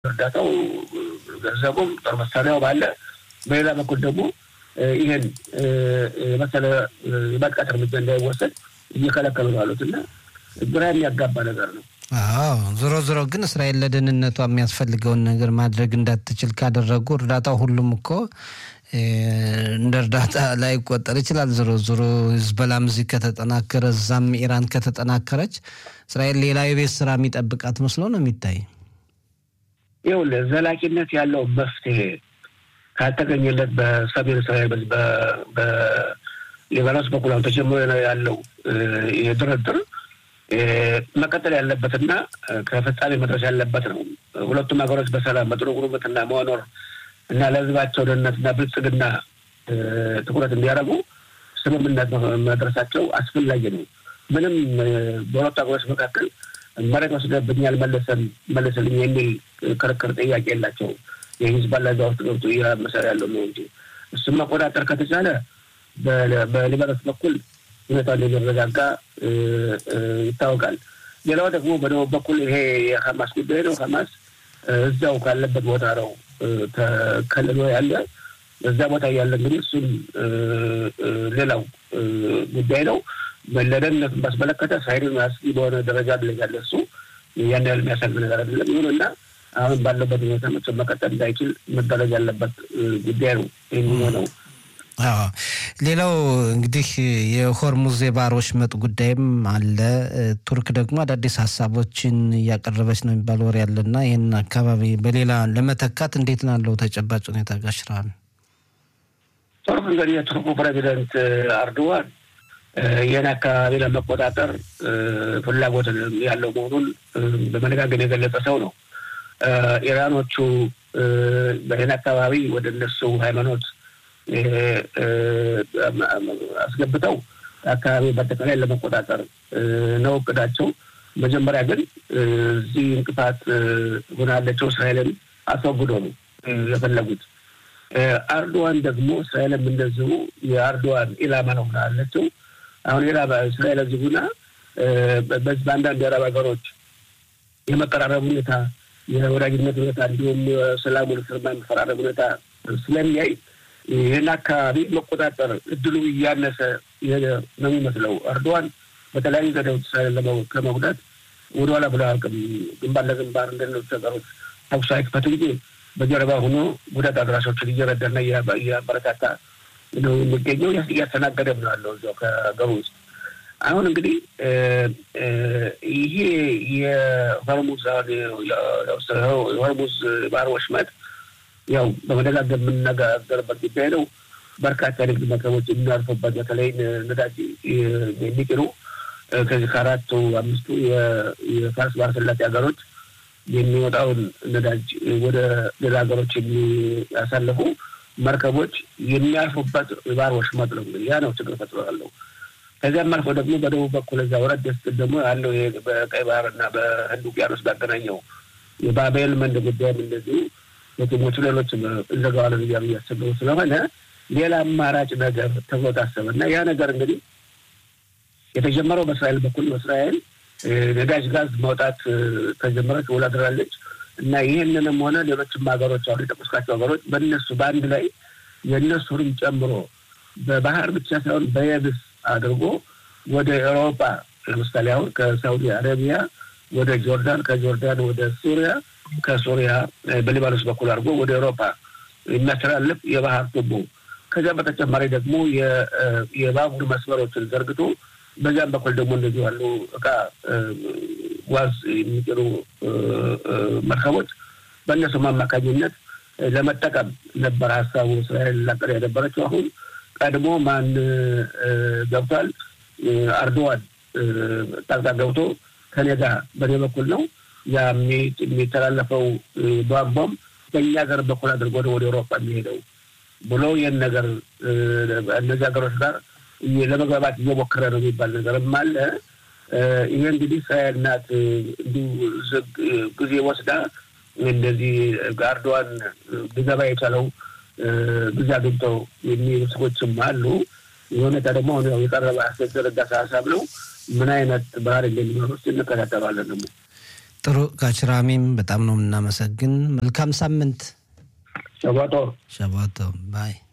እርዳታው ገንዘቡም ጦር መሳሪያው ባለ፣ በሌላ በኩል ደግሞ ይህን የመሰለ የማጥቃት እርምጃ እንዳይወሰድ እየከለከሉ ነው ያሉት እና ግራ የሚያጋባ ነገር ነው። አዎ ዞሮ ዞሮ ግን እስራኤል ለደህንነቷ የሚያስፈልገውን ነገር ማድረግ እንዳትችል ካደረጉ እርዳታው ሁሉም እኮ እንደ እርዳታ ላይ ይቆጠር ይችላል። ዞሮ ዞሮ ህዝበላም እዚህ ከተጠናከረ እዛም ኢራን ከተጠናከረች እስራኤል ሌላ የቤት ስራ የሚጠብቃት መስሎ ነው የሚታይ። ይኸውልህ ዘላቂነት ያለው መፍትሄ ካልተገኘለት በሰሜን እስራኤል በሊባኖስ በኩል አሁን ተጀምሮ ያለው የድርድር መቀጠል ያለበትና ከፍጻሜ መድረስ ያለበት ነው። ሁለቱም ሀገሮች በሰላም በጥሩ ጉርብትና መኖር እና ለህዝባቸው ደህንነትና ብልጽግና ትኩረት እንዲያደርጉ ስምምነት መድረሳቸው አስፈላጊ ነው። ምንም በሁለቱ ሀገሮች መካከል መሬት ወስደብኛል መለሰን መለስልኝ የሚል ክርክር ጥያቄ የላቸውም። የሂዝቦላ እዛ ውስጥ ገብቶ እያመሰር ያለው ነው እንጂ እሱም መቆጣጠር ከተቻለ በሊባኖስ በኩል ሁኔታ እንደሚረጋጋ ይታወቃል። ሌላው ደግሞ በደቡብ በኩል ይሄ የሀማስ ጉዳይ ነው። ሀማስ እዛው ካለበት ቦታ ነው ተከልሎ ያለ እዛ ቦታ ያለ እንግዲህ እሱም ሌላው ጉዳይ ነው። ለደህንነቱን ባስመለከተ ሳይድን አስጊ በሆነ ደረጃ ላይ ያለ እሱ ያን ያህል የሚያሳግ ነገር አይደለም። ይሁንና አሁን ባለበት ሁኔታ መቼም መቀጠል እንዳይችል መደረግ ያለበት ጉዳይ ነው የሚሆነው። ሌላው እንግዲህ የሆርሙዝ የባህር ወሽመጥ ጉዳይም አለ። ቱርክ ደግሞ አዳዲስ ሀሳቦችን እያቀረበች ነው የሚባል ወሬ ያለና ይህን አካባቢ በሌላ ለመተካት እንዴት ናለው ተጨባጭ ሁኔታ ጋሽራል? ቱርክ እንግዲህ የቱርኩ ፕሬዚደንት አርዶዋን ይህን አካባቢ ለመቆጣጠር ፍላጎት ያለው መሆኑን በመነጋገር የገለጸ ሰው ነው። ኢራኖቹ በይህን አካባቢ ወደ እነሱ ሃይማኖት አስገብተው አካባቢ በአጠቃላይ ለመቆጣጠር ነው እቅዳቸው። መጀመሪያ ግን እዚህ እንቅፋት ሆናለቸው እስራኤልን አስወግዶ ነው የፈለጉት። አርዶዋን ደግሞ እስራኤልም እንደዚሁ የአርዶዋን ኢላማ ነው ሆናለችው። አሁን ሌላ እስራኤል እዚህ ሁና በዚህ በአንዳንድ የአረብ ሀገሮች የመቀራረብ ሁኔታ፣ የወዳጅነት ሁኔታ እንዲሁም የሰላሙን ፍርማ የመፈራረብ ሁኔታ ስለሚያይ ይህን አካባቢ መቆጣጠር እድሉ እያነሰ ነው የሚመስለው። አርዶዋን በተለያዩ ዘዴዎች እስራኤልን ከመጉዳት ወደኋላ ብሎ አያውቅም። ግንባር ለግንባር እንደሌሎች ሀገሮች ተኩስ አይክፈት እንጂ በጀርባ ሆኖ ጉዳት አድራሾችን እየረዳና እያበረታታ ነው የሚገኘው። እያስተናገደም ነው ያለው እዚያው ከሀገሩ ውስጥ። አሁን እንግዲህ ይሄ የሆርሙዝ የሆርሙዝ ባህር ወሽመጥ ያው በመደጋገም የምንነጋገርበት ጉዳይ ነው። በርካታ ንግድ መርከቦች የሚያርፉበት በተለይ ነዳጅ የሚጭኑ ከዚህ ከአራቱ አምስቱ የፋርስ ባህረ ሰላጤ ሀገሮች የሚወጣውን ነዳጅ ወደ ሌላ ሀገሮች የሚያሳልፉ መርከቦች የሚያርፉበት ባህር ወሽመጥ ነው። ያ ነው ችግር ፈጥሮ ያለው። ከዚያም አልፎ ደግሞ በደቡብ በኩል እዛ ወረድ ስትል ደግሞ ያለው በቀይ ባህር እና በህንድ ውቅያኖስ ባገናኘው የባቤል መንድ ጉዳይም እንደዚሁ ሐኪሞቹ ሌሎች እንዘጋዋለን እያሉ እያሰበው ስለሆነ ሌላ አማራጭ ነገር ተብሎ ታሰበ እና ያ ነገር እንግዲህ የተጀመረው በእስራኤል በኩል በእስራኤል ነዳጅ ጋዝ ማውጣት ተጀመረች ውላድራለች እና ይህንንም ሆነ ሌሎችም ሀገሮች አሁን የጠቀስኳቸው ሀገሮች በእነሱ በአንድ ላይ የእነሱንም ጨምሮ በባህር ብቻ ሳይሆን በየብስ አድርጎ ወደ ኤውሮፓ ለምሳሌ አሁን ከሳውዲ አረቢያ ወደ ጆርዳን ከጆርዳን ወደ ሱሪያ ከሱሪያ በሊባኖስ በኩል አድርጎ ወደ ኤውሮፓ የሚያስተላልፍ የባህር ቱቦ ከዚያም በተጨማሪ ደግሞ የባቡር መስመሮችን ዘርግቶ በዚያም በኩል ደግሞ እንደዚሁ ያሉ እቃ ጓዝ የሚጭኑ መርከቦች በእነሱም አማካኝነት ለመጠቀም ነበር ሀሳቡ እስራኤል ላቀደ የነበረችው። አሁን ቀድሞ ማን ገብቷል? አርዶዋን ጣልቃ ገብቶ ከኔ ጋር በእኔ በኩል ነው ያ የሚተላለፈው ቧንቧም በእኛ ሀገር በኩል አድርጎ ወደ ኤውሮፓ የሚሄደው ብሎ ይህን ነገር እነዚህ ሀገሮች ጋር ለመግባባት እየሞከረ ነው የሚባል ነገርም አለ። ይሄ እንግዲህ እስራኤል ናት እንዲሁ ጊዜ ወስዳ እንደዚህ አርዶዋን ሊገባ የቻለው ጊዜ አግኝተው የሚሉ ሰዎችም አሉ። የሁኔታ ደግሞ አሁን ያው የቀረበ አስደረጋ ሀሳብ ነው። ምን አይነት ባህር እንደሚኖር ውስጥ እንከታተላለን ደግሞ ጥሩ ጋችራሚም በጣም ነው የምናመሰግን። መልካም ሳምንት። ሸባጦ ሸባቶ ባይ